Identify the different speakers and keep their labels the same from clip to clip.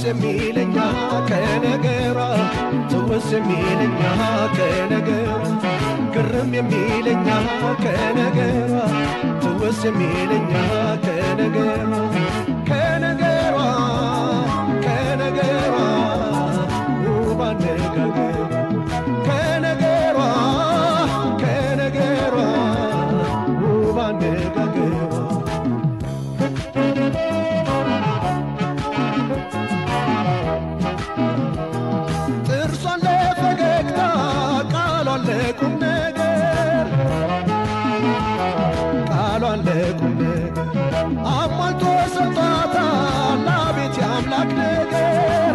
Speaker 1: የሚለኛ ከነገሯ ትውስ የሚለኛ ከነገሯ ግርም የሚለኛ ከነገሯ ትውስ የሚለኛ ከነገሯ ከነገሯ ከነገሯ ውብ አነጋገሯ ከነገሯ ከነገሯ ውብ አነጋገሯ ጥርሷን ለፈገግታ ቃሏን ለቁም ነገር ቃሏን ለቁም ነገር አሟልቶ ሰጥቷታል። አቤት የአምላክ ነገር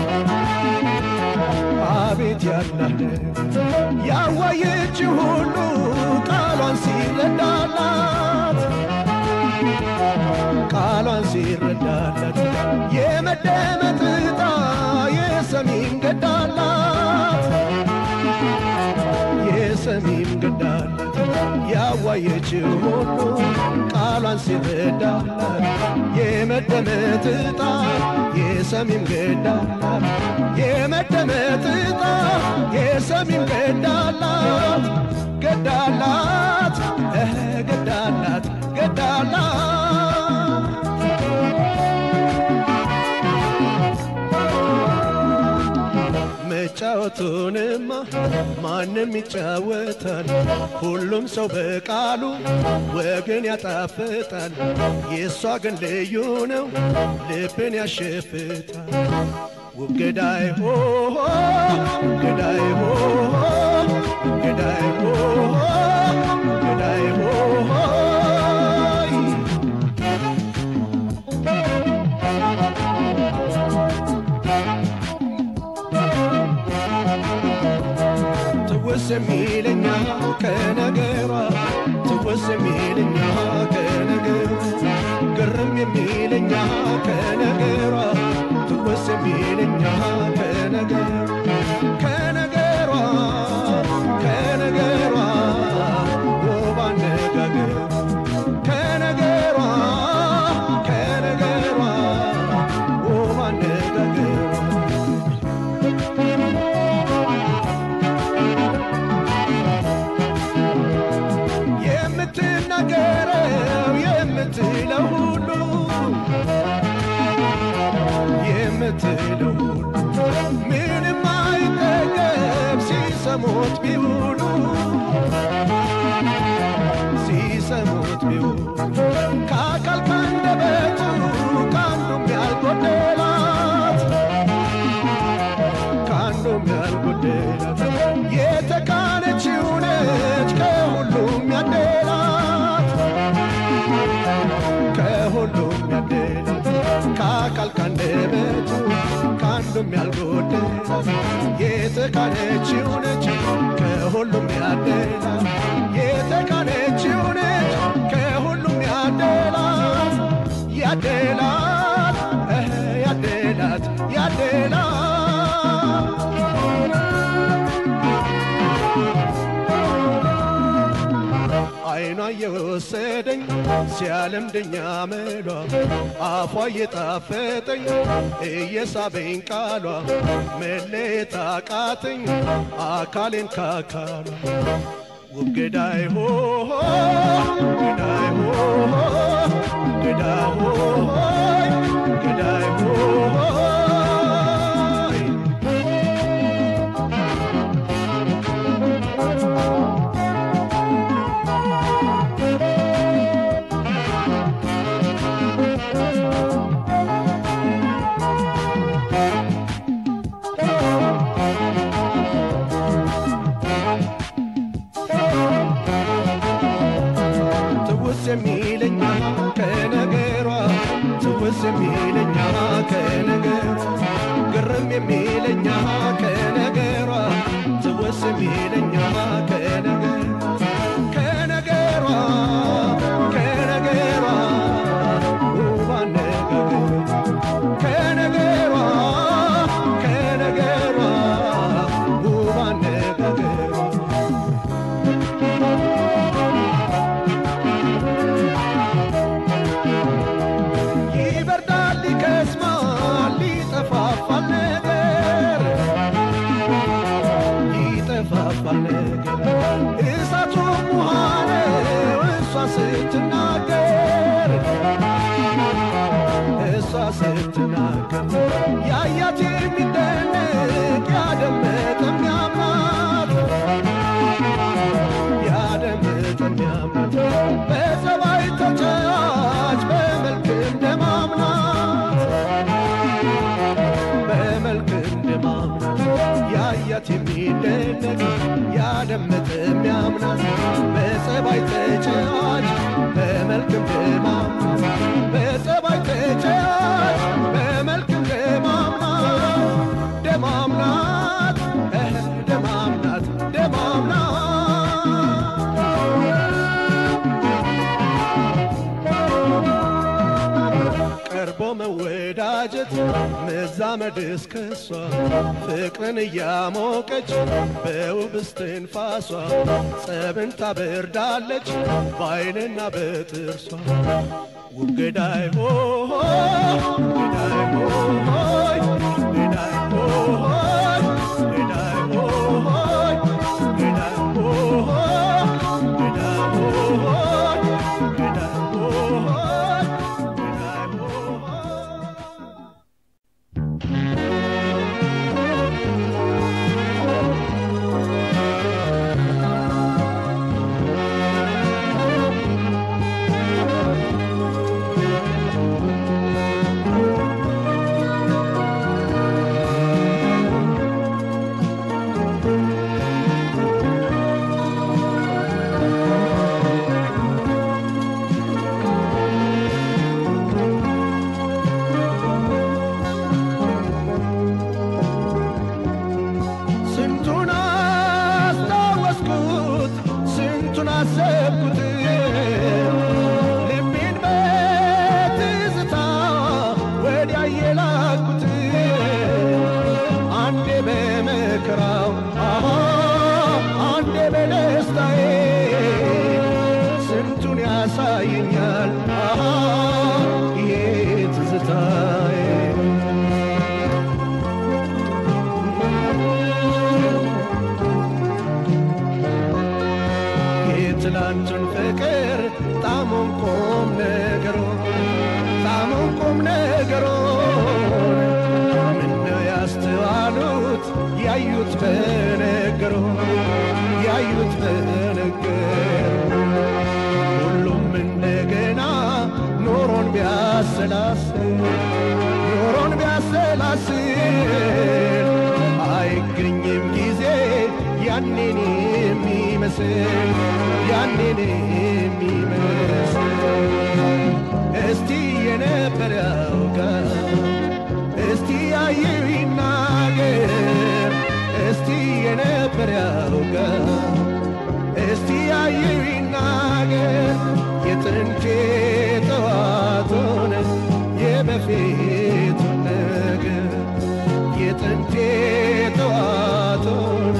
Speaker 1: አቤት ያምላክ ነገር ያዋየችው ሁሉ ቃሏን ሲረዳላት ቃሏን ሲረዳላት የመደመጥ ዕጣ የሰሚን ገዳላት የሰሚን ገዳላት ያዋየችው ሁሉ ቃሏን ሲረዳላት የመደመጥ ዕጣ የሰሚን ገዳላት የመደመጥ ዕጣ የሰሚን ገዳላት ገዳላት እህ ገዳላት ገዳላት መጫወቱንማ ማንም ይጫወታል። ሁሉም ሰው በቃሉ ወግን ያጣፍጣል። የእሷ ግን ልዩ ነው፣ ልብን ያሸፍታል። ውብ ገዳይ ሆ ገዳይ ሆ ገዳይ ሆ ገዳይ ሆ ትውስ የሚለኛ ከነገሯ ትውስ የሚለኛ ከነገሯ ግርም የሚለኛ ከነገሯ ትውስ የሚለኛ ከነገሯ ከነገሯ ከነገሯ ውብ አነጋገሯ ከነገሯ ከነገሯ ውብ አነጋገሯ የምትናገረው የምትለው ሁሉ የምትለው ሁሉ ምንም አይጠገብ ሲሰሙት ቢውሉ ሲሰሙት ቢውሉ ከአካል ካንደበቱ ከአንዱም ያልጎደላት ከአንዱም ያልጎደላት የተካነችው ነች ከሁሉም ያደላት ከሁሉም ያደላት ከአካል ካንደበቱ ከአንዱም ያልጎደላት የተካነችው ነች ከሁሉም ያደላት የተካነችው ነች ከሁሉም ያደላት ያደላት እህ ያደላት ያደላት አይኗ እየወሰደኝ ሲያለምደኛ መሏ አፏ እየጣፈጠኝ እየሳበኝ ቃሏ መለየት አቃተኝ አካሌን ካካሏ ውብ ገዳይ ሆ ገዳይ ሆ ገዳይ ሆ ገዳይ ሆ ትውስ የሚለኛ ከነገሯ ትውስ የሚለኛ ከነገሯ ግርም የሚለኛ ከነገሯ ትውስ የሚለኛ ከነገሯ ከነገሯ ከነገሯ ውብ አነጋገሯ ከነገሯ ከነገሯ ውብ አነጋገሯ ይበርዳል ይከስማል ሊጠፋ ስትናገር እሷ ስትናገር ያያት የሚደንቅ ያደመጠ የሚያምናት ያደመጠ የሚያምናት በጸባይ ተጫዋች በመልክ እንደማምናት በመልክ እንደማምናት ያያት የሚደነቅ ያደመጠ የሚያምናት በጸባይ ተጫዋች በመልክ እንደማምናት በጸባይ ተጫዋች በመልክ እንደማምናት ደማምናት እህ ደማምናት ደማምናት ቀርቦ መወዳጀት መዛመድ እስከሷ ፍቅርን እያሞቀች በውብ እስትንፋሷ ጸብን ታበርዳለች በአይንና በጥርሷ ውብ ገዳይ ሆይ ገዳይ ሆይ ገዳይ ሆይ ገዳይ ሆይ ገዳይ ሆይ ገዳይ ሆይ ገዳይ ሆይ ገዳይ ሆይ ስንቱን አስታወስኩት ስንቱን አሰብኩት ልቤን በትዝታ ወዲያ የላኩት አንዴ በመከራው አሃ አንዴ በደስታዬ ስንቱን ያሳየኛል አሃ ይሄ ትዝታዬ የትላንቱን ፍቅር ጣሙን ቁም ነገሮ ጣሙን ቁም ነገሮ ምነው ያስተዋሉት ያዩት በነገሮ ያዩት በነገሮ ሁሉም እንደገና ኖሮን ቢያሰላስል ኖሮን ቢያሰላስል አይገኝም ጊዜ ያኔን የሚመስል ያኔን የሚመስል እስቲ የነበር ያውጋ እስቲ ያየው ይናገር እስቲ የነበር ያውጋ እስቲ ያየው ይናገር የጥንቴ ጠዋቱን የበፊቱን ነገር የጥንቴ ጠዋቱን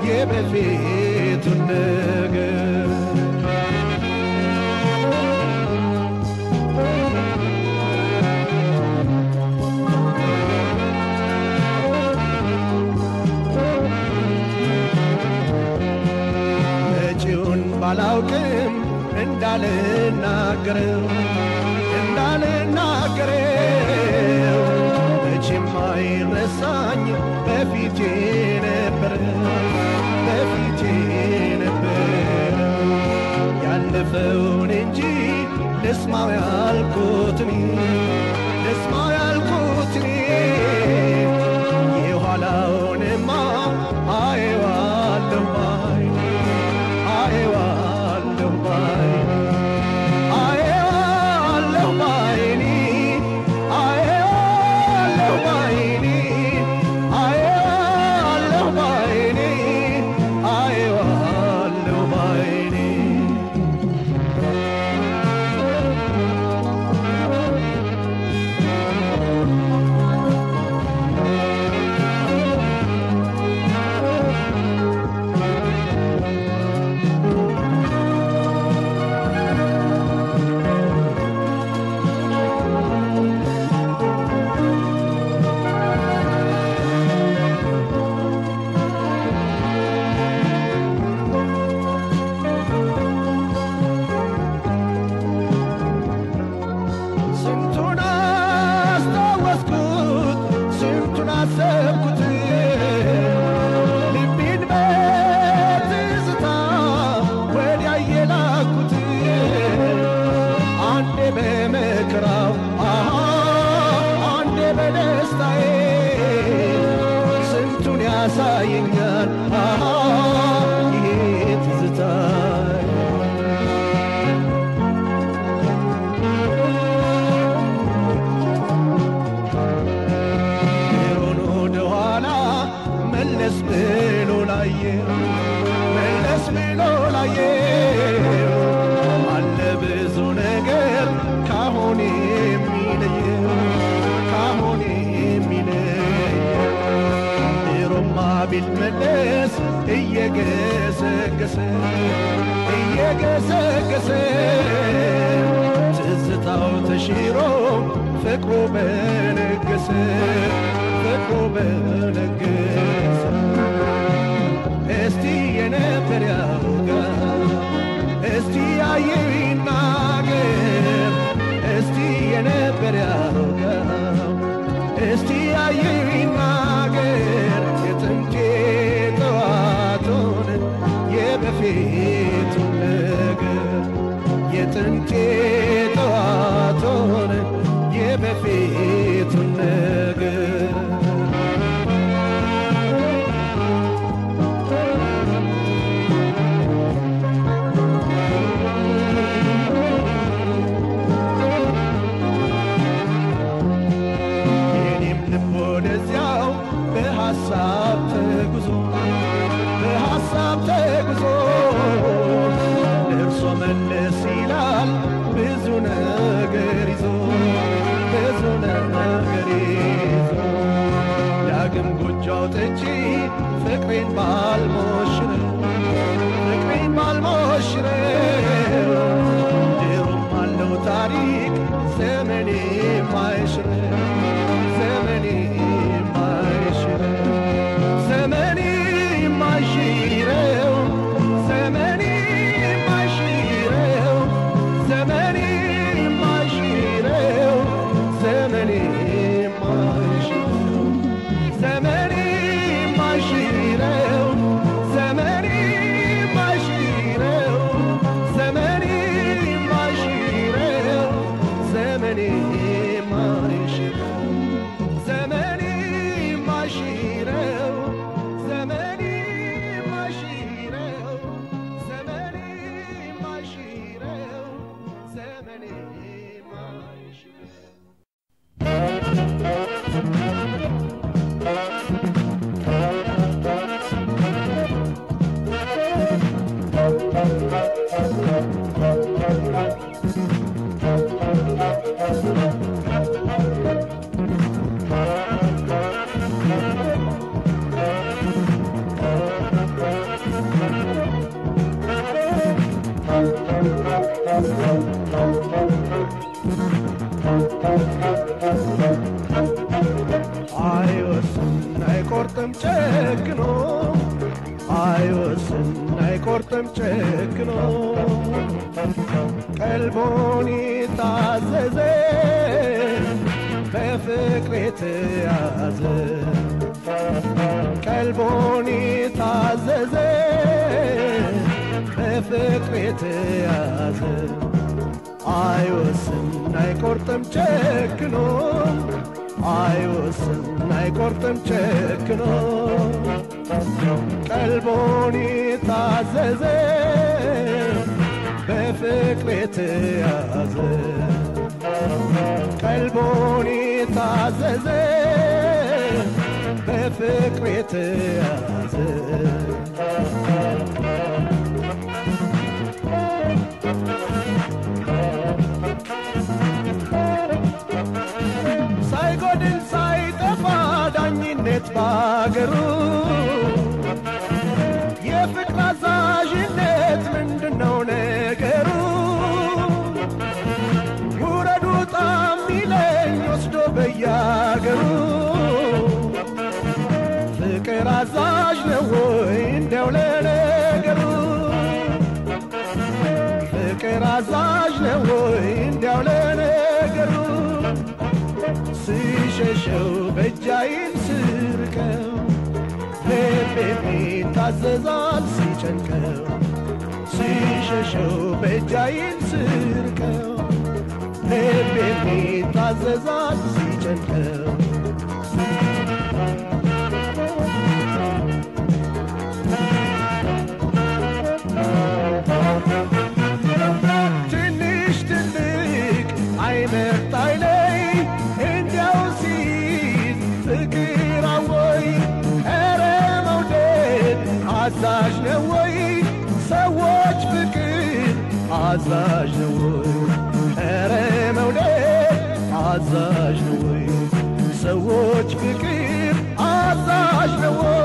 Speaker 1: የበፊቱን ነገር መጪውን ባላውቅም እንዳልናገረው እንዳልናገረው መቼም አይረሳኝ በፊቴ ነበር በፊቴ ነበር ያለፈውን እንጂ ልስማው ያልኩትን ልስማው ያልኩትን የኋላውንማ አየዋለሁ ባይ አየዋለሁ ባይ አየዋለሁ ባይኔ አየዋለሁ ባይኔ አየዋለሁ ባይኔ አየዋለሁ ባይኔ በመከራው አሃ አንዴ በደስታዬ ስንቱን ያሳየኛል አሃ ይሄ ትዝታዬ ኑሮን ወደ ኋላ መለስ ብሎ ላየ መለስ ብሎ ላየ አለ ብዙ ነገር ካሁን የሚለየ ካሁን የሚለየ ኑሮማ ቢመለስ እየገሰገሰ እየገሰገሰ ትዝታው ተሽሮ ፍቅሩ በነገሰ ፍቅሩ በነገሰ እስቲ የነበር ያውጋ እስቲ ያየው ይናገር እስቲ የነበር ያውጋ እስቲ ያየው ይናገር የጥንቴ ጠዋቱን የበፊቱን ነገር የጥንቴ ጠዋቱን የበፊቱን ነገር የኔም ልብ ወደዚያው በሐሳብ ተጉዞ በሐሳብ ተጉዞ ደርሶ መለስ ይላል ብዙ ነገር ይዞ ብዙ ነገር ይዞ ዳግም ጎጆ አውጥቼ ፍቅሬን ባልሞሽረው ፍቅሬን ባልሞሽረው ድሮም አለው ታሪክ ዘመኔ ማይሽረው ዘመኔ ማይሽረው ዘመኔ ማይሽረው ዘመኔ ማይሽረው ዘመኔ ማይሽረው ዘመኔ ማይሽረው ዘመኔ ማይሽረው ዘመኔ ማይሽረው ዘመኔ ማይሽረው ዘመኔ ማይሽረው ዘመኔ ማይሽረው ዘመኔ ማይሽረው ዘመኔ ማይሽረው ዘመኔ ማይሽረው አይወስን አይቆርጥም ጨክኖ አይወስን አይቆርጥም ጨክኖ ቀልቦን የታዘዘ በፍቅር የተያዘ ቀልቦን የታዘዘ በፍቅር የተያዘ አይወስን አይቆርጥም ጨክኖ አይወስን አይቆርጥም ጨክኖ ቀልቦን የታዘዘ በፍቅር የተያዘ ቀልቦን የታዘዘ በፍቅር የተያዘ ሳይጎድል ሳይጠፋ ዳኝነት ባገሩ የፍቅር አዛዥነት ምንድነው ነገሩ? ውረዱ ጣም ይለኝ ወስዶ በያገሩ ፍቅር አዛዥ ነው ወይ እንዲያው ለነገሩ ፍቅር አዛዥ ነው ወይ እንዲያው ለነገሩ ስሸሸው በእጃይን ስርቀው ልቤ ታዘዛል ሲጨንቀው ስሸሸው በእጃይን ስርቀው ልብ የሚታዘዛል ሲጨንቀው ትንሽ ትልቅ አይመርጥ አይለይ እንዲያው ሲይዝ ፍቅር አወይ ኧረ መውደድ አዛዥ ነው ወይ ሰዎች ፍቅር አዛዥ ነው ወይ ኧረ መውደድ አዛዥ ነው ወይ ሰዎች ፍቅር አዛዥ ነው ወይ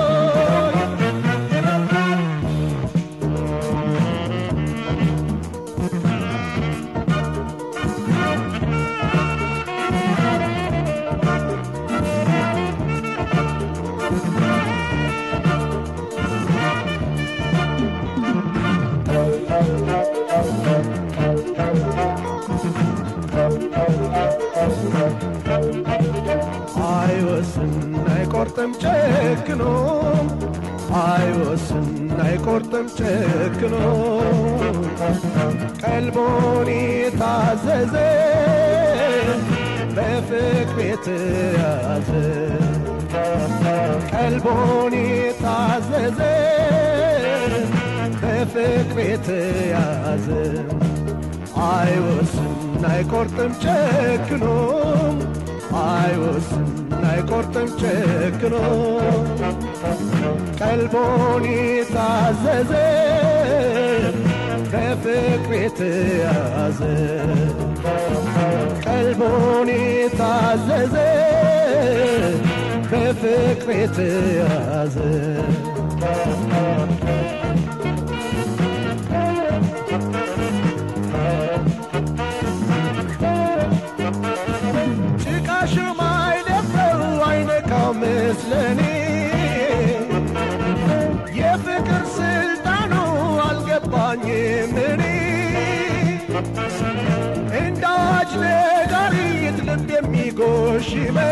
Speaker 1: አይወስን አይቆርጥም ጨክኖ አይወስን አይቆርጥም ጨክኖ ቀልቦን የታዘዘ በፍቅር የተያዘ ቀልቦን የታዘዘ በፍቅር የተያዘ አይወስን አይቆርጥም ጨክኖ አይወስን አይቆርጥም ጨክኖ ቀልቦን የታዘዘ በፍቅር የተያዘ ቀልቦን የታዘዘ በፍቅር የተያዘ ጭቃሽ ማይደፍረው አይነካው ምስለኔ የፍቅር ስልጣኑ አልገባኝም እኔ እንደ አዋጅ ነጋሪት ልብ የሚጎሽመው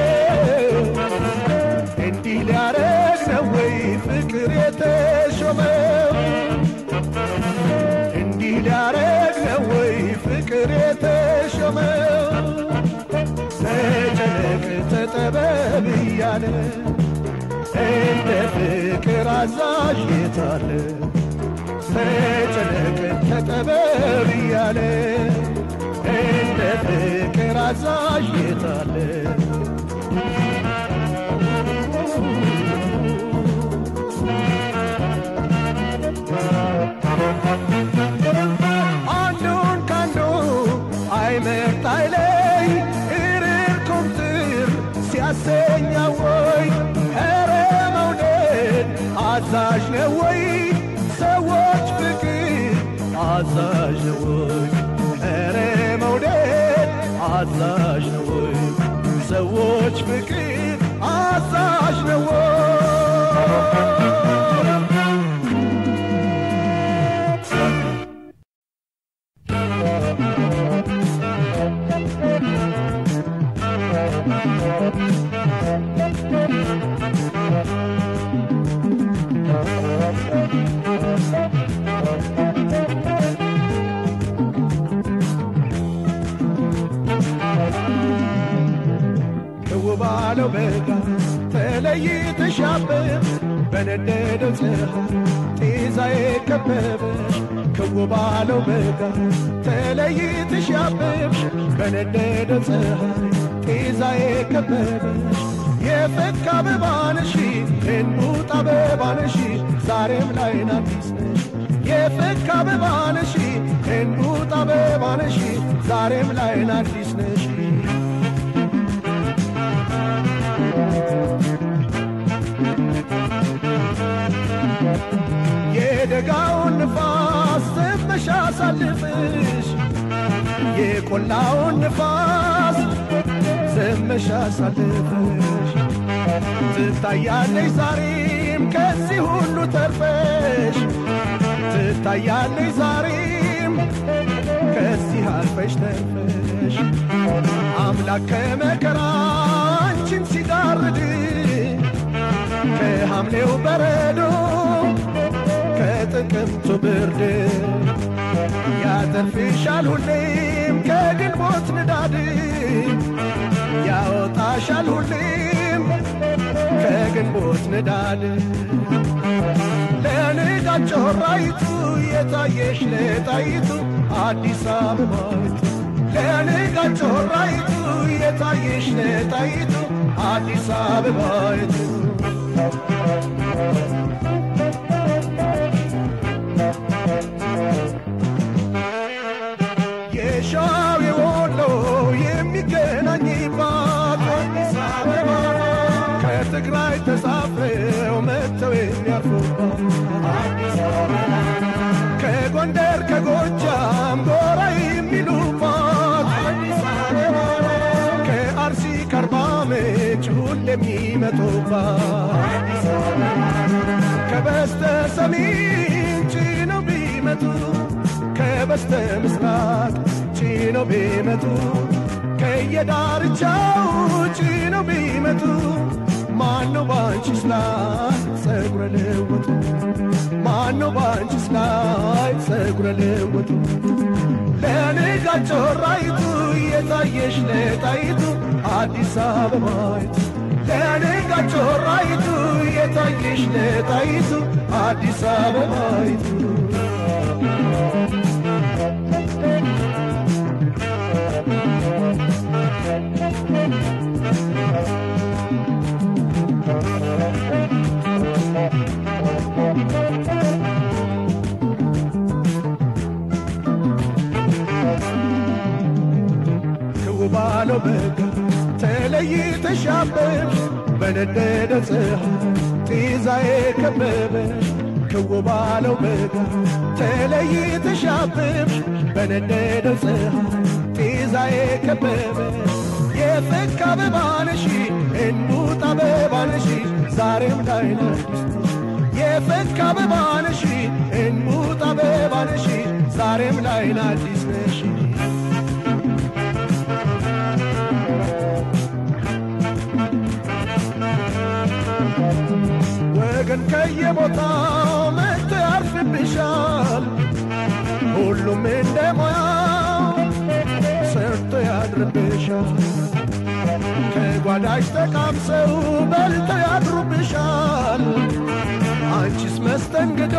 Speaker 1: እንዲህ ሊያረግ ነው ወይ ፍቅር የተሾመው እንዲህ ሊያረግ ነው ወይ ፍቅር የተሾመው ተጨነቅ ተጠበብ እያለ እንደ ፍቅር አዛዥ የታለ ተጨነቅ ተጠበብ እያለ እንደ ፍቅር አዛዥ የታለ አንዱን ካንዱ አይመርጥ አይለይ እርር ኩምትር ሲያሰኛ ወይ ኧረ መውደድ አዛዥ ነው ወይ ሰዎች ፍቅር አዛዥ ነው ወይ ኧረ መውደድ አዛዥ ነው ወይ ሰዎች ፍቅር አዛዥ ነው ወይ ክው ባለው በጋ ተለይተሽ አበብ በነደደው ፀሐይ ጤዛዬ ከበበሽ ክው ባለው በጋ ተለይተሽ አበብሽ በነደደው ፀሐይ ጤዛዬ ከበበሽ የፈካ አበባ ነሽ እንቡጥ አበባ ነሽ ዛሬም ላይ ናዲስ ነሽ የፈካ አበባ ነሽ እንቡጥ አበባ ነሽ ዛሬም ላይ ናዲስ ነሽ የደጋውን ንፋስ ዘመሻ አሳልፍሽ የቆላውን ንፋስ ዘመሻ አሳልፍሽ ትታያለሽ ዛሬም ከዚህ ሁሉ ተርፈሽ ትታያለሽ ዛሬም ከዚህ አልፈሽ ተርፈሽ አምላክ ከመከራ አንቺን ሲጋርድ ከሐምሌው በረዶ ከጥቅምቱ ብርድ ያስተርፍሻል ሁሌም ከግንቦት ንዳድ ያወጣሻል ሁሌም ከግንቦት ንዳድ ለንጋት ጮራይቱ የታየሽ ለጣይቱ አዲስ አበባይቱ ለንጋት ጮራይቱ የታየሽ ለጣይቱ አዲስ አበባይቱ የሻው የወሎ የሚገናኝባት አዲስ አበባ ከትግራይ ተሳፍረው መጥተው የሚያርፉባት አዲስ አበባ ከጎንደር ከጎጃም ጎራ የሚሉባት አዲስ አበባ ከአርሲ ከአርባ ምንጭ ሁሌ የሚመጡባት አዲስ አበባ ከበስተ ሰሜን ጭነው ቢመጡ ከበስተ ምስራቅ ጭነው ቢመጡ ከየዳርቻው ጭነው ቢመጡ ማነው ባንቺስ ላይ ጸጉረ ልውጡ ማነው ባንቺስ ላይ ጸጉረ ልውጡ ለንጋት ጮራይቱ የታየሽ ለጣይቱ አዲስ አበባይቱ ለንጋት ጮራይቱ የታየሽ ለጣይቱ አዲስ አበባይቱ ባለው በጋ ተለይተሽ አበብሽ በነደደ ፀሐይ ጤዛዬ ከበበሽ ክው ባለው በጋ ተለይተሽ አበብሽ በነደደ ፀሐይ ጤዛዬ ከበበሽ የፈካ አበባ ነሽ እንቡጥ አበባ ነሽ ዛሬም ላይ ነሽ የፈካ አበባ ነሽ እንቡጥ አበባ ነሽ ዛሬም ላይ አዲስ ነሽ ወገን ከየቦታው መጥቶ ያርፍብሻል። ሁሉም እንደ ሙያው ሰርቶ ያድርብሻል። ከጓዳሽ ተቃምሰው በልተው ያድሩብሻል። አንቺስ መስተንግዶ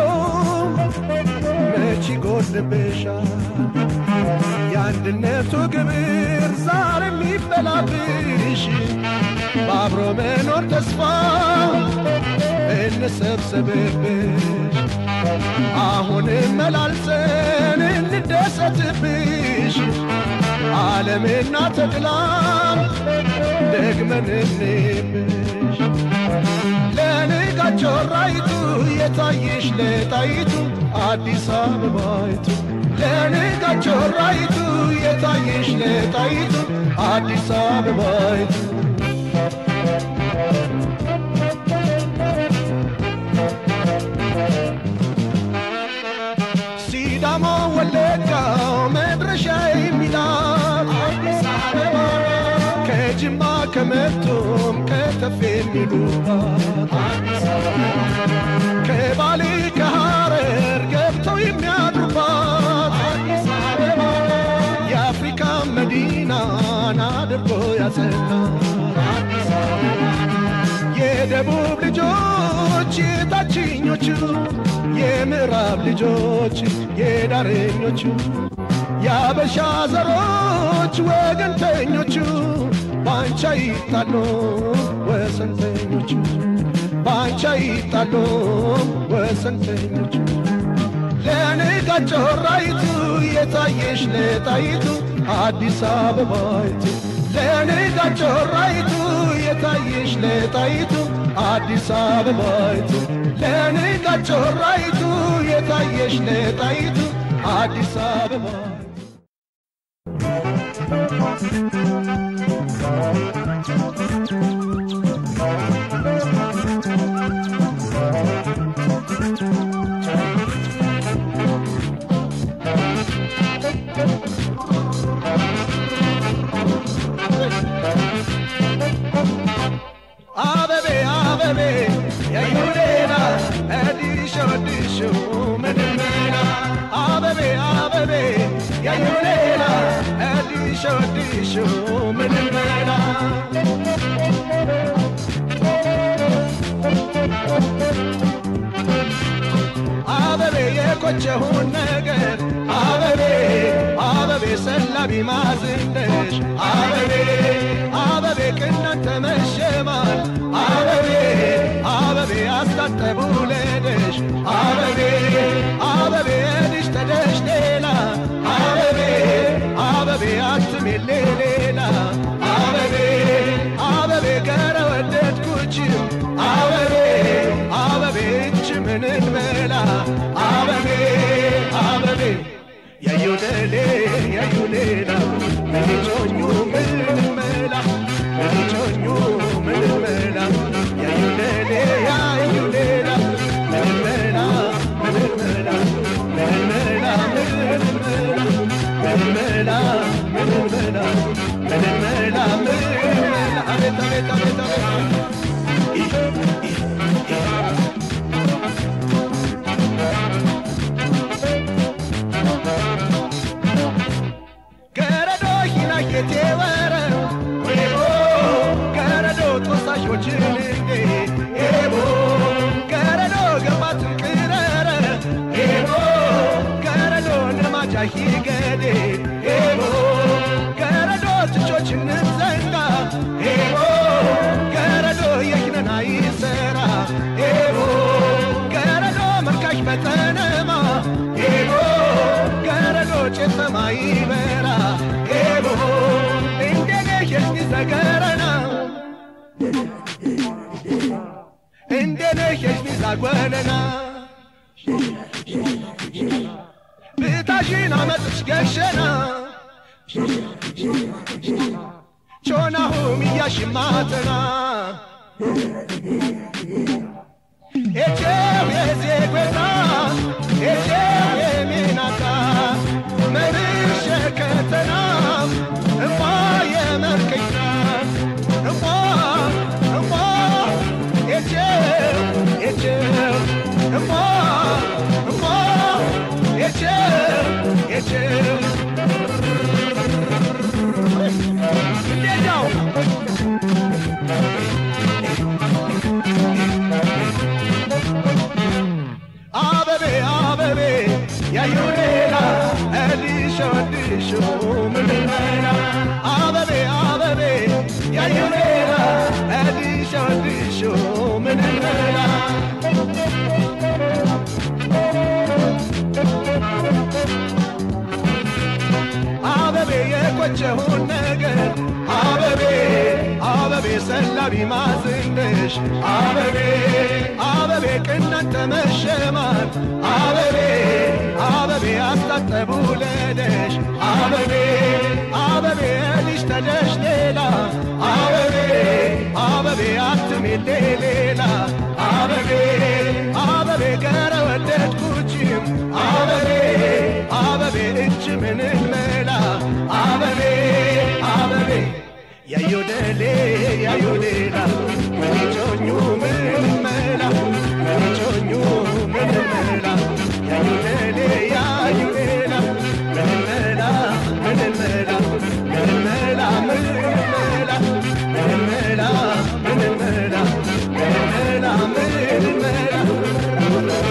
Speaker 1: መች ይጎድብሻል? የአንድነቱ ግብር ዛሬም ይበላብሽ በአብሮ መኖር ተስፋ እንሰብሰብብሽ አሁንም መላልሰን እንደሰትብሽ ዓለምና ተድላም ደግመን እንብሽ ለንጋት ጮራይቱ የታየሽ ለጣይቱ አዲስ አበባይቱ ለንጋት ጮራይቱ የታየሽ ለጣይቱ አዲስ አበባይቱ ሲዳሞ ወለጋው መድረሻ የሚላት አዲስ አበባ ከጅማ ከመቶም ከተፍ የሚሉባት አዲስ አበባ ከባሌ ከሐረር ገብተው የሚያድሩባት አዲስ አበባ የአፍሪካ መዲናን አድርጎ ያጸናት አዲስ አበባ የደቡብ ልጆች የታችኞቹ የምዕራብ ልጆች የዳረኞቹ የአበሻ ዘሮች ወገንተኞቹ ባንቻ ይጣሉ ወሰንተኞቹ ባንቻ ይጣሉ ወሰንተኞቹ ለንጋት ጮራይቱ የታየሽ ለጣይቱ አዲስ አበባይቱ ለንጋት ጮራይቱ የታየሽ ለጣይቱ አዲስ አበባይቱ ለንጋት ጮራይቱ የታየሽ ለጣይቱ አዲስ አበባ አበቤ አበቤ የይሁዴና እዲሾ ዲሾ ምንምና አበቤ አበቤ አዲሱ ምንም መላ አበቤ የቆጨሁን ነገር አበቤ አበቤ ሰላቢ ማዝንደሽ አበቤ አበቤ ቅናንተ መሸማል አበቤ አበቤ አስታጠቡ ለደሽ አበቤ አበቤ ልጅ ተደሽ ሌላ አበቤ አበቤ አትሜሌ ሌላ አበቤ አበቤ ገረ ወደድኩችም አበቤ አበቤ እች ምንን መላ አበቤ አበቤ ያዩደሌ ያዩሌላ ምንጮኙ ምንን መላ ምንጮኙ ምንን መላ ያዩደሌ ያዩሌላ ምንን መላ ምንን መላ ምንን መላ ምንን መላ ምንን መላ ምንን መላ ምንን መላ ምንን መላ አቤት አቤት አቤት አቤት ገረዶ ሂናኬቴ ወረ ኤቦ ገረዶ ጦሳሾችን እንዴ ኤቦ ገረዶ ገባትን ቅረረ ኤቦ ገረዶ ንማጃ ሂገዴ ኤቦ ገረዶ ትቾችን ዘንጋ ኤቦ ገረዶ የኪነና ይሰራ ኤቦ ገረዶ መልካሽ በጠነማ ኤቦ ገረዶ ጭሰማ ይበራ ኤቦ እንደኔ የስኒ ዘገረና እንደኔ የስኒ ዛጓነና ብታሽን አመጥሽ ገሸና ቾናሁም እያሽማተና ኤቼው የዜጎታ ኤቼው የሚናታ መርሸ ከተና እማ የመርከኝና እማ እማ ኤቼው ኤቼው እማ እማ ኤቼው ኤቼው እንዴት ነው አበቤ አበቤ ያዩሌላ እዲሾ እዲሾ ምንመና አበቤ አበቤ ያዩሌላ እዲሾ እዲሾ ምንመና አበቤ የቆጨሁን ነገር አበቤ አበቤ ሰላቢ ማዝንደሽ አበቤ አበቤ ቅናንተ መሸማል አበቤ አበቤ አስታጠቡ ለደሽ አበቤ አበቤ ልጅ ተደሽ ሌላ አበቤ አበቤ አትሜሌ ሌላ አበቤ አበቤ ገረ ወደድኩችም አበቤ አበቤ እች ምንን መላ አበቤ አበቤ ያዩደሌ ያዩሌላ ምንጮኙ ምን መላ ምንጮኙ ምን መላ ያዩደሌ ያዩሌላ ምን መላ ምን መላ ምን መላ ምን መላ ምን መላ ምን መላ ምን መላ ምን መላ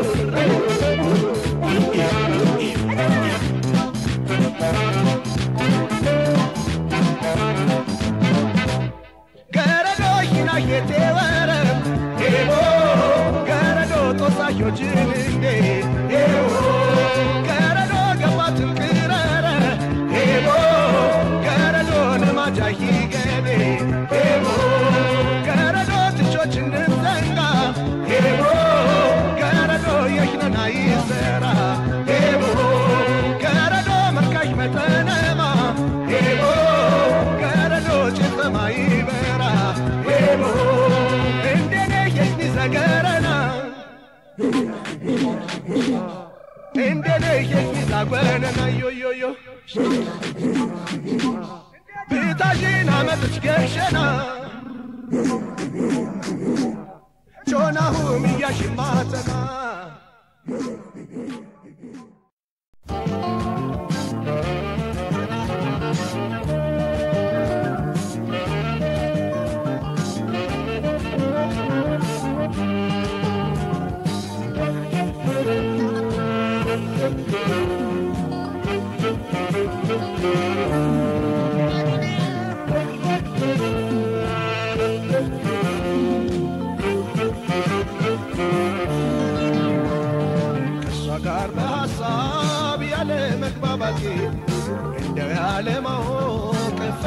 Speaker 1: ገረዶ ሂናኬቴ ወረም ኤቦ ገረዶ ጦሳሾችን እንዴ ኤቦ ገረዶ ገባትን ቅረረ ኤቦ ገረዶ ንማጃ ሂገዴ ኤቦ ገረዶ ትቾችን ዘንጋ ኤቦ ገረዶ የሽነና ይሰራ ኤቦ ገረዶ መልካሽ መጠነማ ኤቦ ገረዶ ጭሰማ ይበራ ኤቦ እንደኔ የሽኒ ዘገረና እንደኔ የሽኒ ዛጓነና ዮዮዮ ብታሽን አመጥች ገሸና ጮናሁም እያሽማተና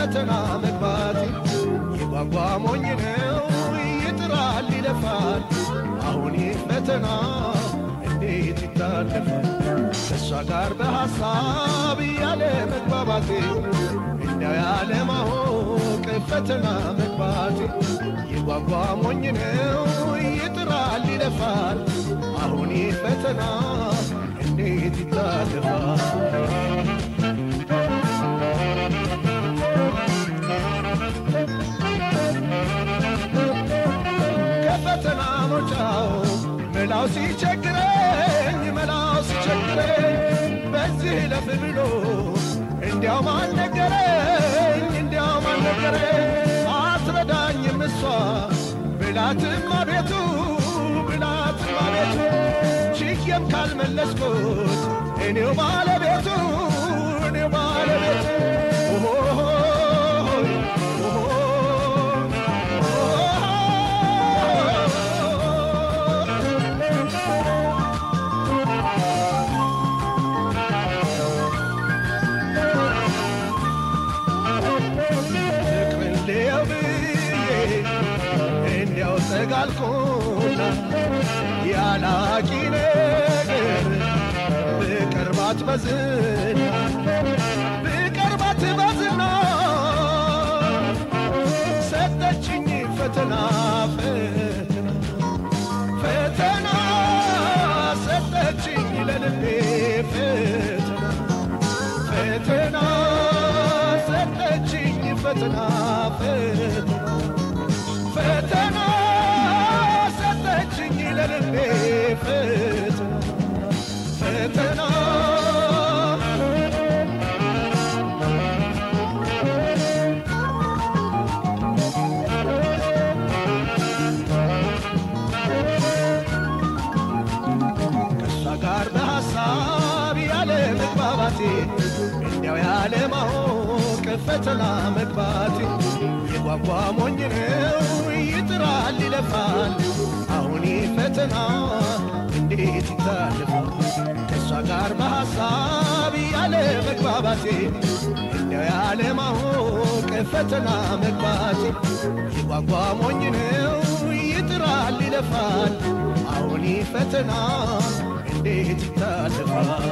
Speaker 1: ፈተና መግባቴ የጓጓ ሞኝ ነው ይጥራል ይለፋል አሁን ይህ ፈተና እንዴት ይታለፋል ከእሷ ጋር በሐሳብ ያለ መግባባቴ እንዲያው ያለ ማወቅ ፈተና መግባቴ የጓጓ ሞኝ ነው ይጥራል ይለፋል አሁን ይህ ፈተና እንዴት ይታለፋል ከፈተና መውጫው መላው ሲቸግረኝ መላው ሲቸግረኝ በዚህ ለፍ ብሎ እንዲያው ማን ነገረኝ እንዲያው ማን ነገረኝ አትረዳኝም እሷ ብላትም አቤቱ ብላትም አቤቱ ችዬም ካልመለስኩት እኔው ባለቤቱ እኔው ባለቤቱ ኦሆሆይ ፍቅርን ልየው ብዬ እንዲያው ተጋልኩና ያላቂ ነገር ብቀርባት በዝና ብቀርባት በዝና ሰጠችኝ ፈተና ፈተና ፈተና ሰጠችኝ ለልቤ ፈተና ፈተና ሰጠችኝ ፈተና ፈተና ፈተና ሰጠችኝ ለልቤ ፈተና ፈተና ከእሷ ጋር በሐሳብ ያለ መግባባቴ እንዲያው ያለ ማወቅ ፈተና መግባቴ የጓጓ ሞኝ ነው ይጥራል ይለፋል አሁን ይህ ፈተና እንዴት ይታልፋል ከእሷ ጋር በሐሳብ ያለ መግባባቴ እንዲያው ያለ ማወቅ ፈተና መግባቴ የጓጓ ሞኝ ነው ይጥራል ይለፋል አሁን ይህ ፈተና እንዴት ይታልፋል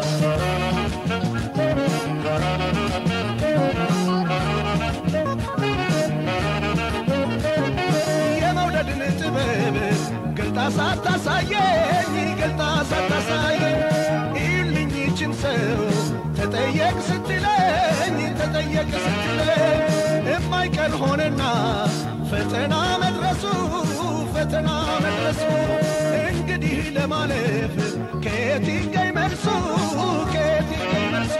Speaker 1: የመውደድን ጥበብ ገልጣ ሳታሳየኝ ገልጣ ሳታሳየኝ ይልኝ ይችን ሰው ተጠየቅ ስትለኝ ተጠየቅ ስትለኝ የማይቀር ሆነና ፈተና መድረሱ ፈተና መድረሱ እንግዲህ ለማለፍ ከየት ይገኝ መልሱ ከየት ይገኝ መልሱ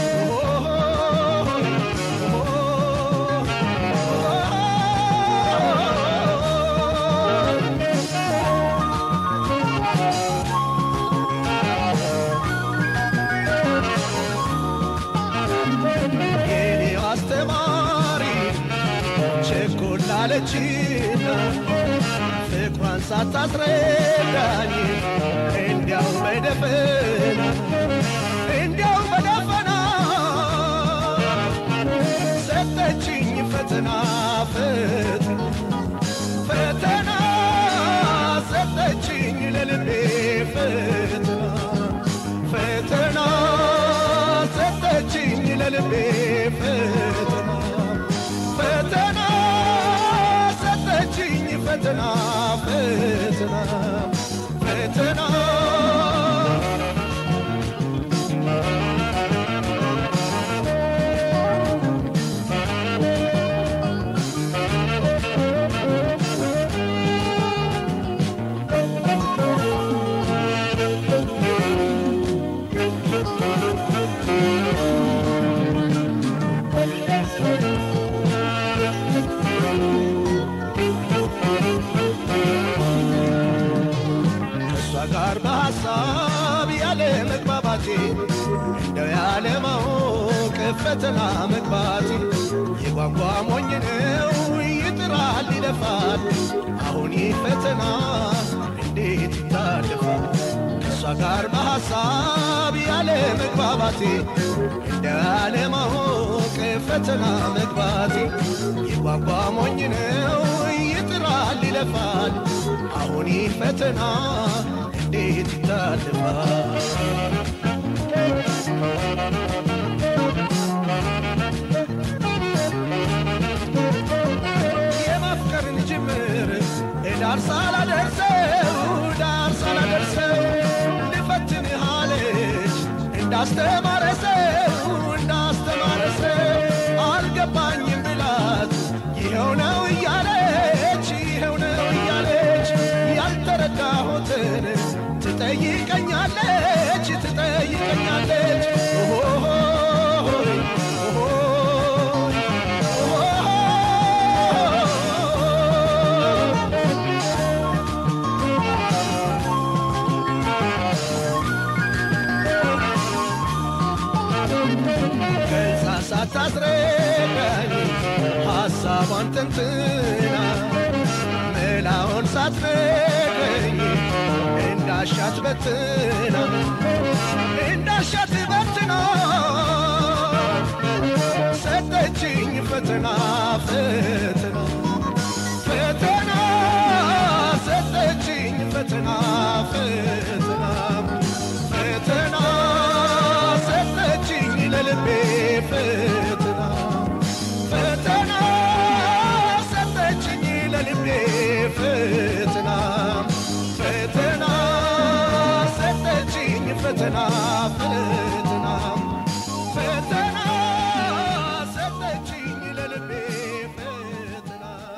Speaker 1: የኔው አስተማሪ ቸኮል አለችና ፍቅሯን ሳታስረዳኝ እንዲያው በደፈና እንዲያው በደፈና ሰጠችኝ ፈተና ፈተና ፈተና ሰጠችኝ ለልቤ ፈተና ፈተና ሰጠችኝ ለልቤ ፈተና ፈተና ሰጠችኝ ፈተና ፈተና ፈተና ከእሷ ጋር በሐሳብ ያለ መግባባቴ እንደው ያለ ማወቅ ፈተና መግባቴ የጓጓ ሞኝ ነው ይጥራል ይለፋል አሁን ይህ ፈተና እንዴት ይታለፋል ከእሷ ጋር በሐሳብ ያለ መግባባቴ እንደው ያለ ማወቅ ፈተና መግባቴ የጓጓ ሞኝ ነው ይጥራል ይለፋል አሁን ይህ ፈተና እንዴት ይታልፋል የማፍቀርን ጅምር ዳር ሳላደርሰው ዳር ሳላደርሰው ልፈትንህ አለች እንዳስተማረ ሰው እንዳስተማረ ሰው አልገባኝም ብላት ይኸው ነው እያለች ይኸው ነው እያለች ያልተረዳሁትን ትጠይቀኛለች ትጠይቀኛለች ኦሆሆይ ኦሆይ ገልጻ ሳታስረዳኝ ሐሳቧን ተንትና መላውን ሳትነግረኝ እንዳሻት በትና እንዳሻት በትና ሰጠችኝ ፈተና ፈተና ፈተና ሰጠችኝ ፈተና ፈተና ፈተና ሰጠችኝ ለልቤ ፈተና ፈተና ሰጠችኝ ለልቤ ፈተና ፈተና ሰጠችኝ ፈተና ፈተና ፈተና ሰጠችኝ ለልቤ ፈተና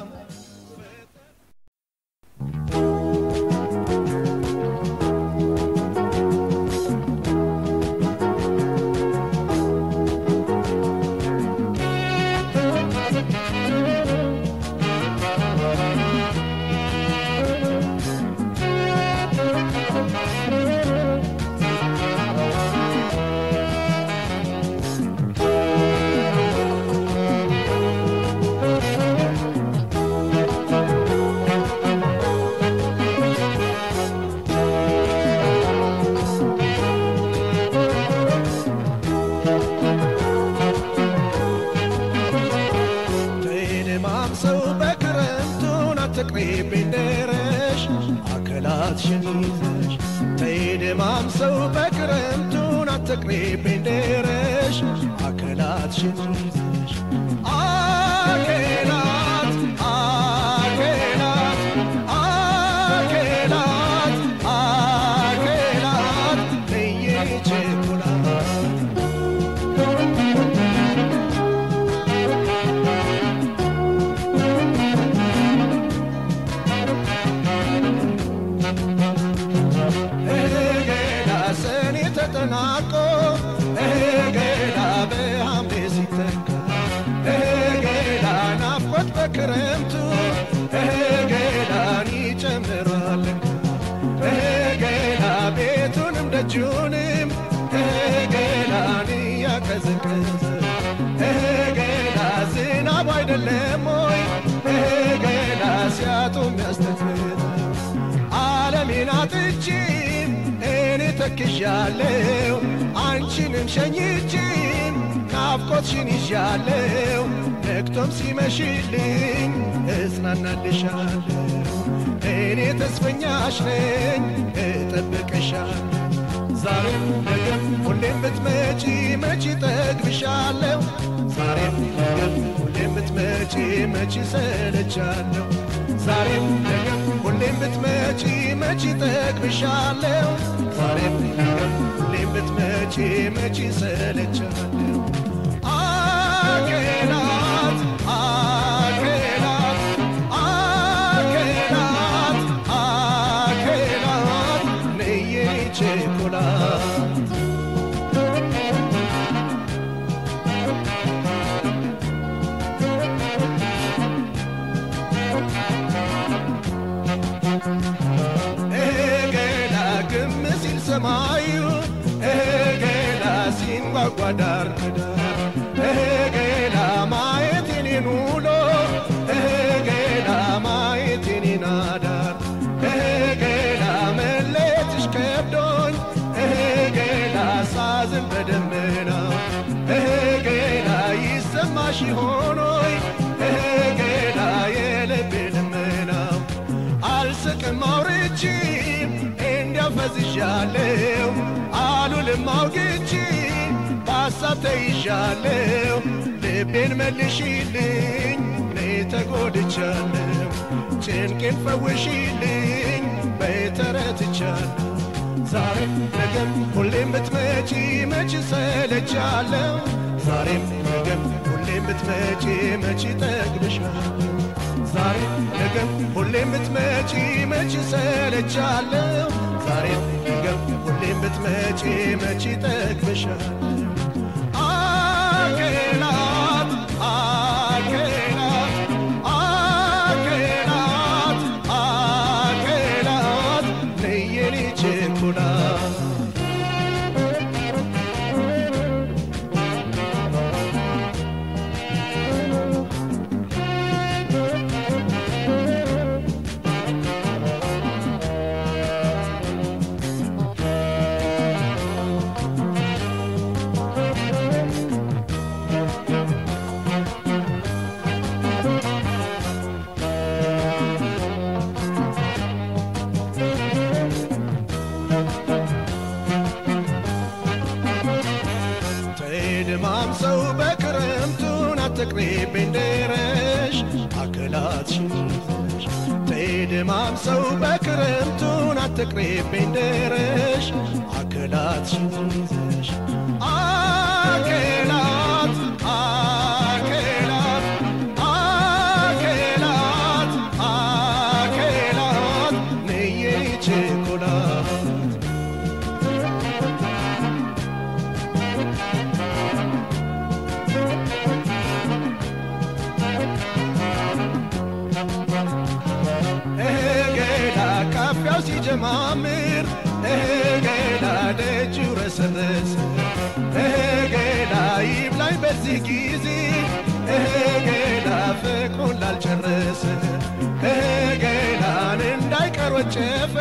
Speaker 1: ተይድማም ሰው በክረምቱን አትቅሪብኝ ደረሽ አከላትሽን ይዘሽ ተይድማም ሰው በክረምቱን አትቅሪብኝ ደረሽ አከላትሽን ይዘሽ አኬላት አኬላት አኬላት አኬላት እየችኩላት እገዳ ሰኔ ተጠናቆ እገዳ በሐምሌ ሲተካ እገዳ ናፍቆት በክረምቱ እገዳን ይጨምራል እገዳ ቤቱንም ደጁንም እገዳን እያቀዘቀዘ እገዳ ዝናብ አይደለም ወይ እገዳ ሲያጡ የሚያስተክዘ ዓለሜን አጥቼ እኔ ተክዣለሁ አንቺንም ሸኝቼ ናፍቆትሽን ይዣለሁ ነግቶም ሲመሽልኝ እጽናናልሻለሁ እኔ ተስፈኛሽ ነኝ እጠብቅሻለሁ ዛሬም ነገም ሁሌም ብትመጪ መች ጠግብሻለሁ ዛሬም ነገም ሁሌም ብትመጪ መች ሰለቻለሁ ዛሬም ነገም ሁሌም ብትመጪ መች ጠግብሻለሁ ዛሬም ነገም ሁሌም ብትመጪ መች ሰለቻለሁ አኬላት አኬላት አኬላት አኬላት ነይ ቸኮላት እገዳ ግም ሲል ሰማዩ እገዳ ሲንጓጓ ዳር ከዳር እገዳ ማየት የኔን ውሎ እገዳ ማየት የኔን አዳር እገዳ መለየትሽ ከብዶኝ እገዳ ሳዝን በደመና እገዳ ይሰማ ሆኖይ ገና የልቤ ልመናው አልስቅም አውርቼ እንዲያፈዝዣለሁ አሉልም አውግቼ በሐሳብ ተይዣለሁ ልቤን መልሽልኝ ነይ ተጎድቻለሁ ጭንቄን ፈውሽልኝ በይ ተረትቻለሁ ዛሬም ነገም ሁሌም ብትመጪ መች ሰለቻለሁ ዛሬም ነገም ሁሌም ብትመጪ መች ጠግብሻለሁ ዛሬም ነገም ሁሌም ብትመጪ መች ሰለቻለሁ ዛሬም ነገም ሁሌም ብትመጪ መች ጠግብሻለሁ አኬላት አኬላት አኬላት አኬላት ነየኔ ችኩላት ተድማም ሰው በክረምቱን አትቅሪብኝ ደረሽ አክላትሽን ይዘሽ ተድማም ሰው በክረምቱን አትቅሪብኝ ደረሽ አክላትሽን ይዘሽ አኬላት አኬላት አኬላት አኬላት ነየ ችኩላት እገዳ ካፊያው ሲጀማምር እገዳ ደጁ ረሰረሰ እገዳ ይብላኝ በዚህ ጊዜ እገዳ ፍቅሩን ላልጨረሰ እገዳን እንዳይቀር ወጨፈ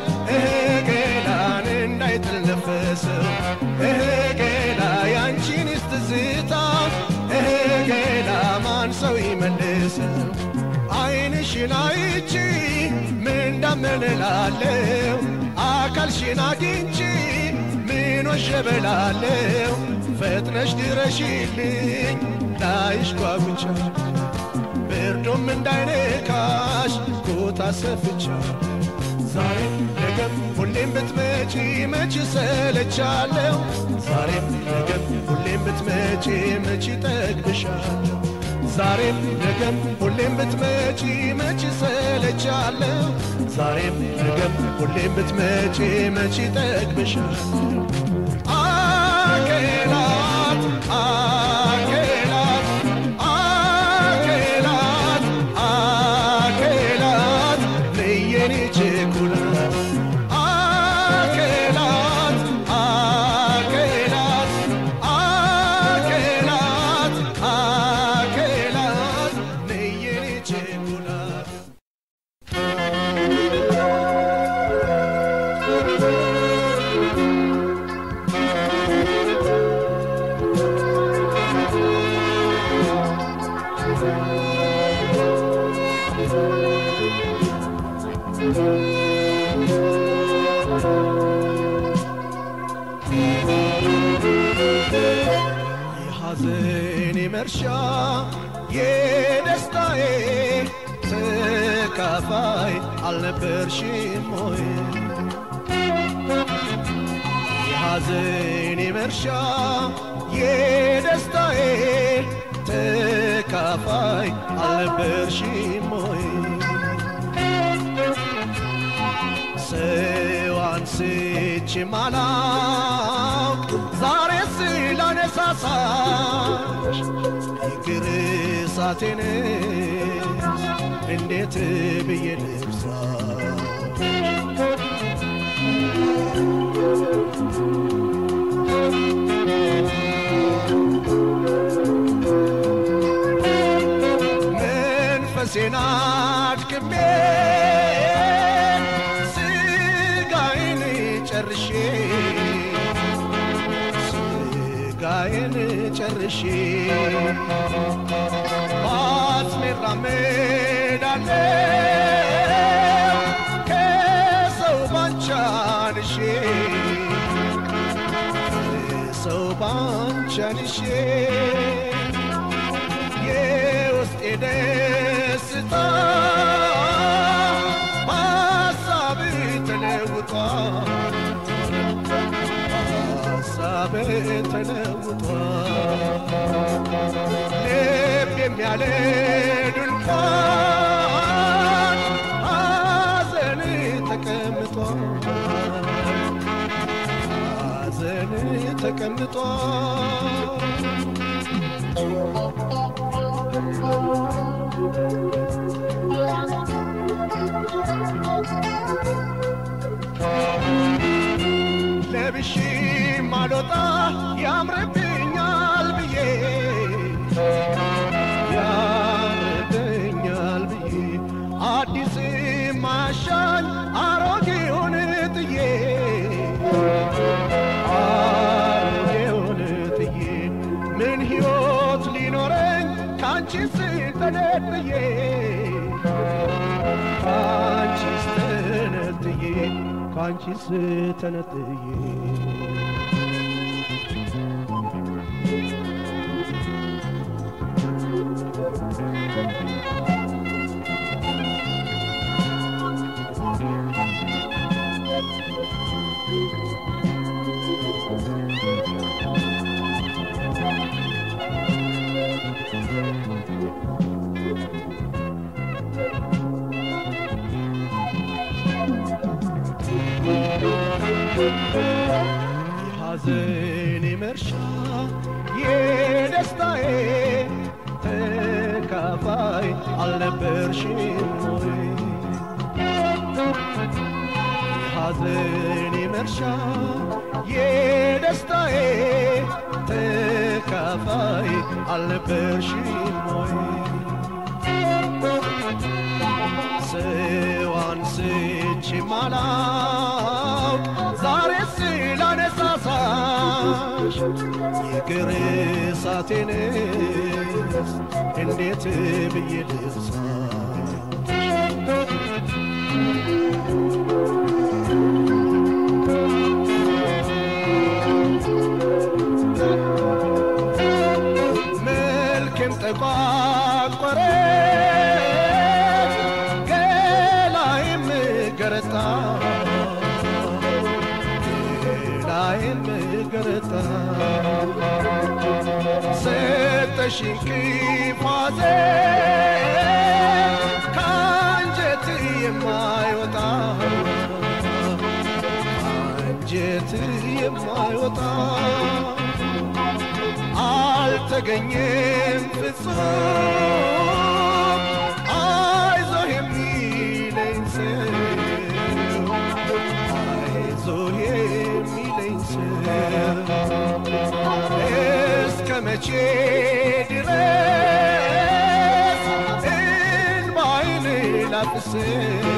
Speaker 1: እገዳን እንዳይጥል ነፈሰው እገዳ ያንቺን ስትዝታ እገዳ ማን ሰው ይመልሰው አይንሽን አይቺ ምን እንዳመንላለው አካልሽን አግኝቺ ምን ወሸበላለው ፈጥነሽ ድረሽልኝ ላይሽ ጓጉቻ ብርዱም እንዳይነካሽ ኩታ ሰፍቻ ዛሬም ነገም ሁሌም ብትመጪ መች ሰለቻለሁ ዛሬም ነገም ሁሌም ብትመጪ መች ጠግብሻለሁ ዛሬም ነገም ሁሌም ብትመጪ መች ሰለቻለሁ ዛሬም ነገም ሁሌም ብትመጪ መች ጠግብሻለሁ አኬላት አኬላት አኬላት አኬላት ለየኔ ችኩላት አኬላት አኬላት አኬላት አኬላት ለየኔ ችኩላት የሐዘኔ መርሻ የደስታዬ ተካፋይ አልነበርሽም ሆይ የሐዘኔ መርሻ የደስታዬ ተካፋይ አልነበርሽም ሆይ ሰው አንስቼ ማላውቅ ዛሬ ስላነሳሳሽ ይቅር እሳቴን እንዴት ብዬ ልብሳ መንፈሴን አድክሜ ስጋዬን ጨርሼ ስጋዬን ጨርሼ ባስሜ እራመዳለሁ ከሰው ባንቻንሼ ከሰው ባንቻንሼ የውስጤ ደስታ በሀሳብ ተለውጧል ሀሳብ ተለውጧል ልብ የሚያለ ድንኳን ሐዘን ተቀምጧል ሐዘን ተቀምጧል ለብሼ ማልወጣ ያምርብኛል ብዬ ያምርብኛል ብዬ አዲስ ማሻኝ አሮጌውን ጥዬ አሮጌውን ጥዬ ምን ሕይወት ሊኖረኝ ካንቺ ስተነጥዬ ካንቺ ስተነጥዬ ካንቺ ስተነጥዬ የሐዘኔ መርሻ የደስታዬ ተካፋይ አልነበርሽም ወይ? የሐዘኔ መርሻ የደስታዬ ተካፋይ አልነበርሽም ወይ? ሰው አንስቼ ማላውቅ ዛሬ ስላነሳሳሽ የግር እሳቴንስ እንዴት ብዬ ልርሳሽ? መልክም ጠቋቆረ ገላይም ገረጣ ገላይም ገረጣ ሰጠሽኝ ክፋዜ ከአንጀት የማይወጣ ከአንጀት የማይወጣ አልተገኘም ፍጹም አይዞህ የሚለኝ ሰው አይዞህ የሚለኝ ሰው እስከ መቼ ድረስ እንባይን ላፍስስ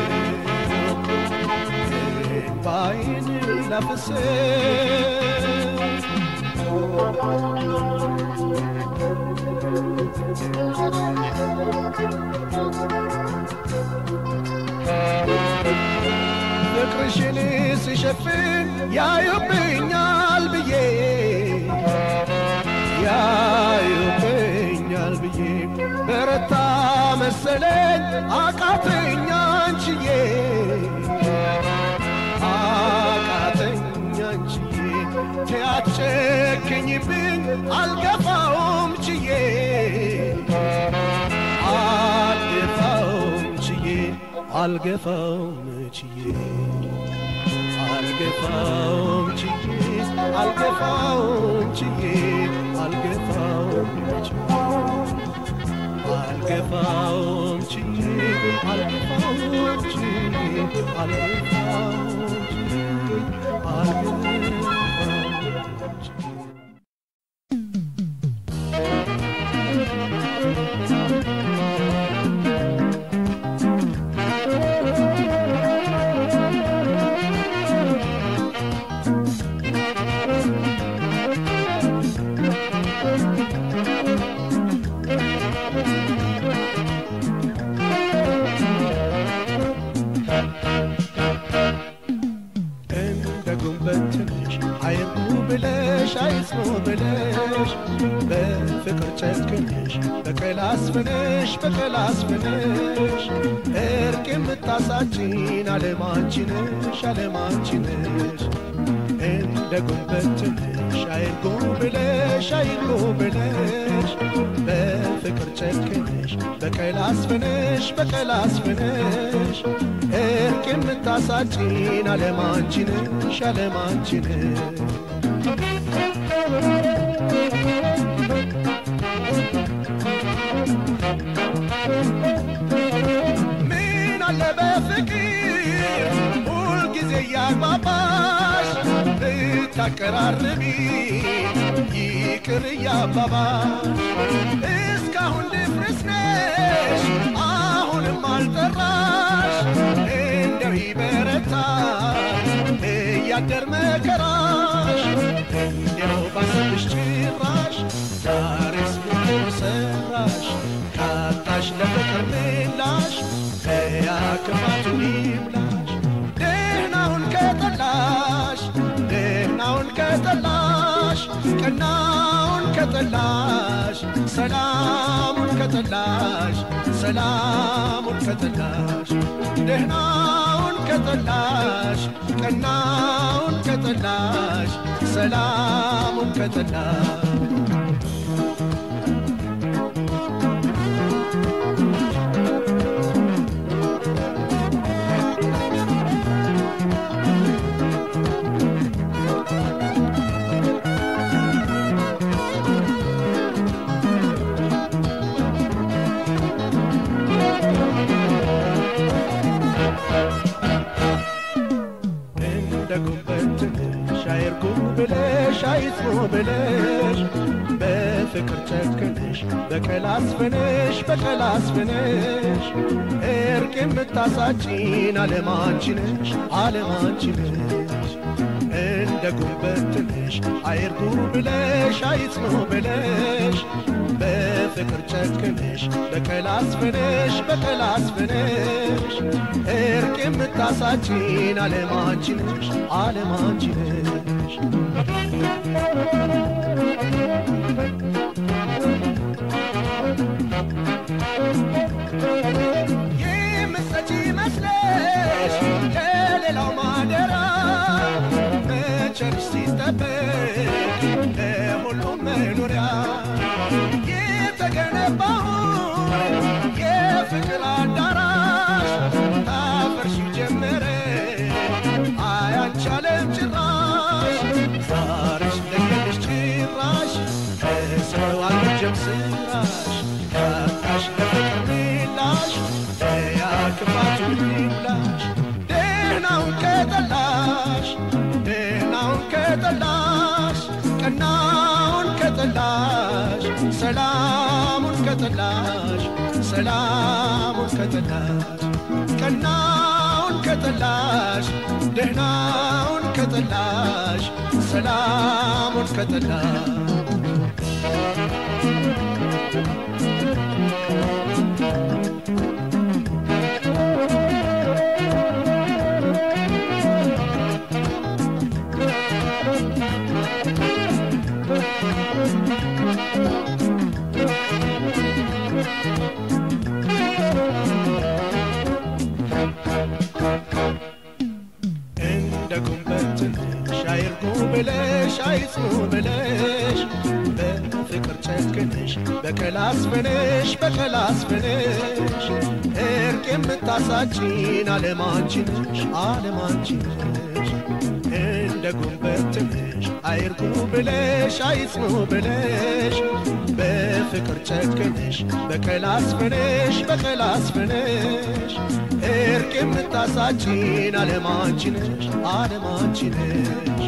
Speaker 1: እንባይን ላፍስስ ፍቅርሽን ስሸፍን ያዩብኛል ብዬ ያዩብኛል ብዬ በረታ መሰለኝ አቃተኛ አንችዬ አቃተኛ አንችዬ ትያጨክኝብኝ አልገፋውም ችዬ አልገፋውም ችዬ አልገፋውም ችዬ አልገፋውም ችዬ አልገፋውም ችዬ አልገፋውም ችዬ አልገፋውም ችዬ አልገፋውም ችዬ አልገፋውም ችዬ አልገፋውም ችዬ እንደ ጉንበት ትንሽ አይርጉ ብለሽ አይጽኑ ብለሽ በፍቅር ጨክንሽ በቀል አስፍነሽ በቀል አስፍነሽ እርቅ የምታሳጭን አለማንቺንሽ አለማንቺንሽ እንደ ጉንበት ትንሽ አይርጉ ብለሽ አይርጉ ብለሽ በፍቅር ጨክንሽ በቀል አስፍነሽ በቀል አስፍነሽ እርቅ የምታሳጭን አለማንቺንሽ አለማንቺንሽ ምን አለ በፍቅር ሁልጊዜ እያግባባሽ ብታቀራርቢ ይቅር እያባባሽ እስካሁን ድፍርስ ነሽ አሁንም አልጠራሽ እንደው ይበረታ እያደር መከራሽ እንዲያው ባሰብሽ ጭራሽ ዛሬስ ምን ሰራሽ ካጣሽ ለፍቅር ምላሽ ከያ ክፋቱን ይምላሽ ደህናውን ከጠላሽ ደህናውን ከጠላሽ ቀናውን ከጠላሽ ሰላሙን ከጠላሽ ሰላሙን ከጠላሽ ደህናውን ከጠላሽ ቀናውን ከጠላሽ ሰላሙን ከጠላሽ እንደ ጉንበት ትንሽ አይርጉ ብለሽ አይጽኑ ብለሽ በፍቅር ጨክንሽ በቀል አስፍነሽ በቀል አስፍነሽ እርቅ የምታሳጭን አለማንቺንሽ አለማንቺንሽ እንደ ጉንበት ትንሽ አይርጉ ብለሽ አይጽኑ ብለሽ በፍቅር ጨክንሽ በቀል አስፍነሽ በቀል አስፍነሽ እርቅ የምታሳጭን አለማንቺንሽ አለማንቺንሽ የምትሰጪ መስለሽ ከሌላው ማደራ መቸርሽ ሲጠበቅ ለሁሉም መኖሪያ የተገነባው የፍቅር አዳራሽ ታፈርሽ ጀመረ አያንቻለም ጭራሽ ዛሬሽ ለየልሽ ጭራሽ ከሰው አልጀም ስራሽ ካጣሽ ለፍቅር ምላሽ ያ ክፋቱ ይብላሽ ደህናውን ከጠላሽ ደህናውን ከጠላሽ ቀናውን ከጠላሽ ሰላሙን ከጠላሽ ሰላሙን ከጠላሽ ቀናውን ከጠላሽ ደህናውን ከጠላሽ ሰላሙን ከጠላሽ እንደ ጉንበት ትንሽ አይርጉ ብለሽ አይጽኑ ብለሽ በፍቅር ጨክንሽ በቀል አስፍነሽ በቀል አስፍነሽ እርቅ የምታሳጭን አለማንቺንሽ አለማንቺንሽ እንደ ጉንበት ትንሽ አይርጉ ብለሽ አይጽኑ ብለሽ በፍቅር ጨክንሽ በቀል አስፍነሽ በቀል አስፍነሽ እርቅ የምታሳጭን አለማንቺንሽ አለማንቺንሽ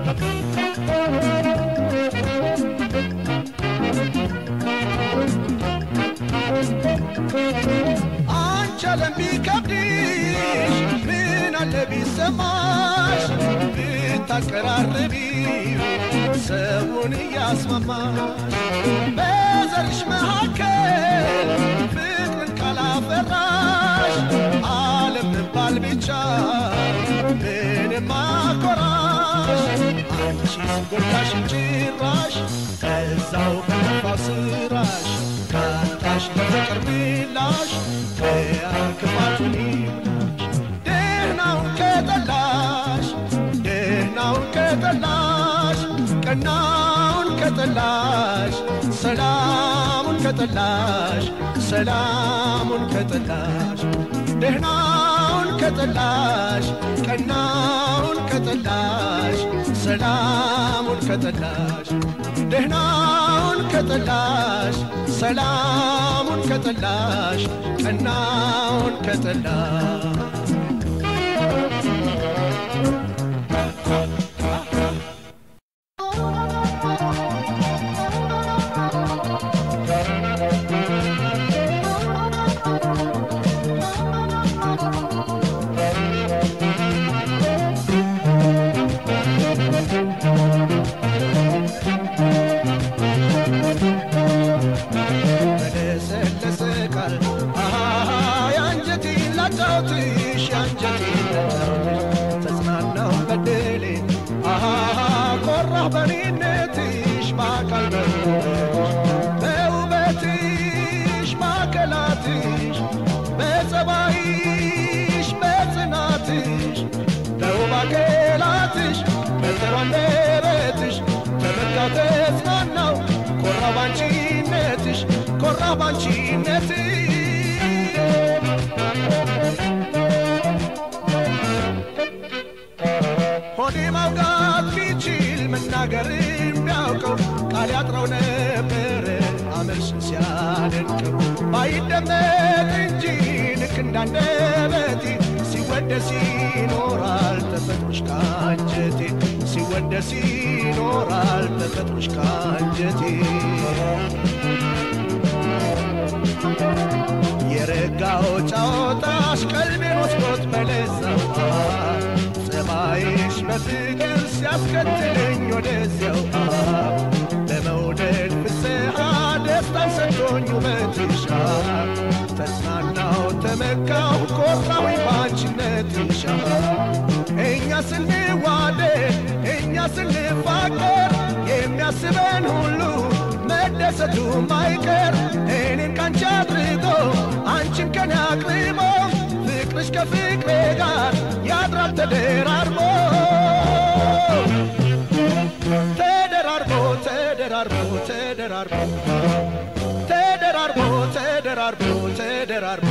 Speaker 1: አንቺ አለም ቢከብድሽ ምን አለ ቢሰማሽ ብታቀራርቢ ሰውን እያስማማሽ በዛ በዘርሽ መካከል ፍቅርን ካላፈራሽ ዓለም መባል ብቻ ምንም አኮራሽ አንቺ ጎዳሽ ጭራሽ ከዛው ከጠፋው ስራሽ ካጣሽ ለፍቅር ምላሽ ከክፋቱን ይብላሽ ደህናውን ከጠላሽ ደህናውን ከጠላሽ ቀናውን ከጠላሽ ሰላሙን ከጠላሽ ሰላሙን ከጠላሽ ደህናውን ከጠላሽ ቀናውን ከጠላሽ ሰላሙን ከጠላሽ ደህናውን ከጠላሽ ሰላሙን ከጠላሽ ቀናውን ከጠላሽ በለሰለሰ ቃል አሃ የአንጀቴን ላጫውትሽ የአንጀቴን ላጫውትሽ ተጽናናው በድሌ አሃ ኮራህ በኔነትሽ በአካል በውበትሽ በውበትሽ ማዕከላትሽ በጸባይሽ በጽናትሽ በውብ አካላትሽ በጥሩ አንደበትሽ ተመካው ተጽናናው ኮራ ባንቺነትሽ ኮራ ባንቺነትሽ ሆዴ ማውጋት ቢችል መናገርም ቢያውቀው ቃል ያጥረው ነበረ አመልሽን ሲያደንቀው ባይደመጥ እንጂ ልክ እንዳንደበቴ ሲወደስ ይኖራል ተፈጥሮሽ ካንጀቴ ሲወደስ ይኖራል ተፈጥሮሽ ካንጀቴ የረጋው ጫወታሽ ቀልቤን ወስዶት በለዛው ጸባይሽ በፍቅር ሲያስከትለኝ ወደዚያው በመውደድ ፍስሐ ደስታን ሰጥቶኝ ውበትሽ ተጽናናው ተመካው ኮራዊ ባንቺነትሽ እኛ ስንዋደድ እኛ ስንፋቀር የሚያስበን ሁሉ መደሰቱ ማይቀር እኔን ካንቺ አድርጎ አንቺን ከኔ አቅርቦ ፍቅርሽ ከፍቅሬ ጋር ያድራል ተደራርቦ ተደራርቦ ተደራርቦ ተደራርቦ ተደራርቦ ተደራርቦ ተደራርቦ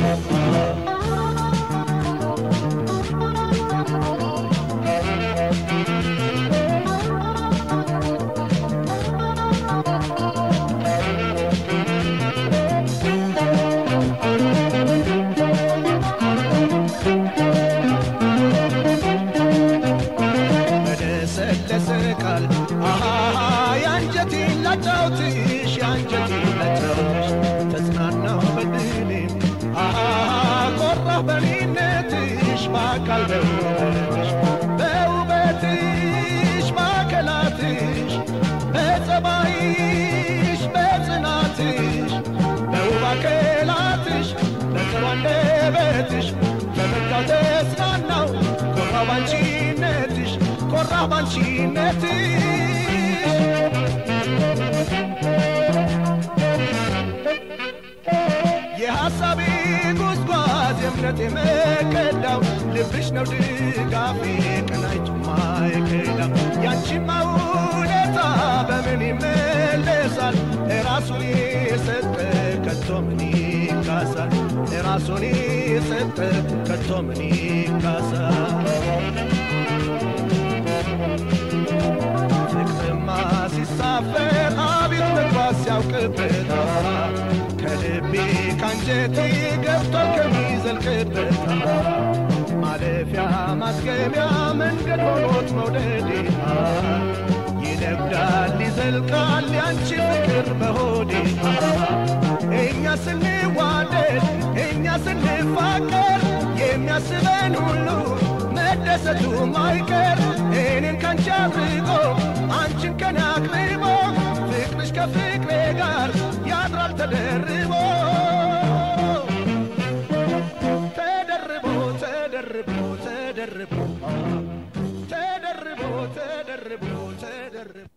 Speaker 1: በለሰለሰ ቃል አሃ የአንጀቴን ላጫውትሽ የአንጀቴን ላጫውትሽ ተጽናናሁ በድሌም አሃ ኮራሁ በኔነትሽ በአካል በውበትሽ በውበትሽ ማዕከላትሽ በጸባይሽ በጽናትሽ በውብ አካላትሽ በጥሩ አንደበትሽ በመጋው ተጽናናው ኮራሁ ባንቺነትሽ ኮራሁ ባንቺነትሽ የሐሳቤ ጉዝጓዝ የእምነቴ መከዳው ልብሽ ነው ድጋፌ ቀናይቱ ማይከዳው ያንቺማ ውለታ በምን ይመለሳል ራሱን የሰጠ ከቶ ምን ይካሳል ራሱን የሰጠ ከቶ ምን ይካሳል ፍቅርማ ሲሳፈር አቤት መግባት ሲያውቅበት ከልቤ ካንጀቴ ገብቷል ከሚዘልቅበት ማለፊያ ማስገቢያ መንገድ ሆኖት መውደዴ ይነግዳል ይዘልቃል ያንቺ ፍቅር በሆዴ እኛ ስንዋደድ እኛ ስንፋቀር የሚያስበን ሁሉ መደሰቱ ማይቀር እኔን ካንቺ አድርጎ አንቺን ከኔ አቅርቦ ፍቅርሽ ከፍቅሬ ጋር ያድራ ተደርቦ ተደርቦ ተደርቦ ተደርቦ ተደርቦ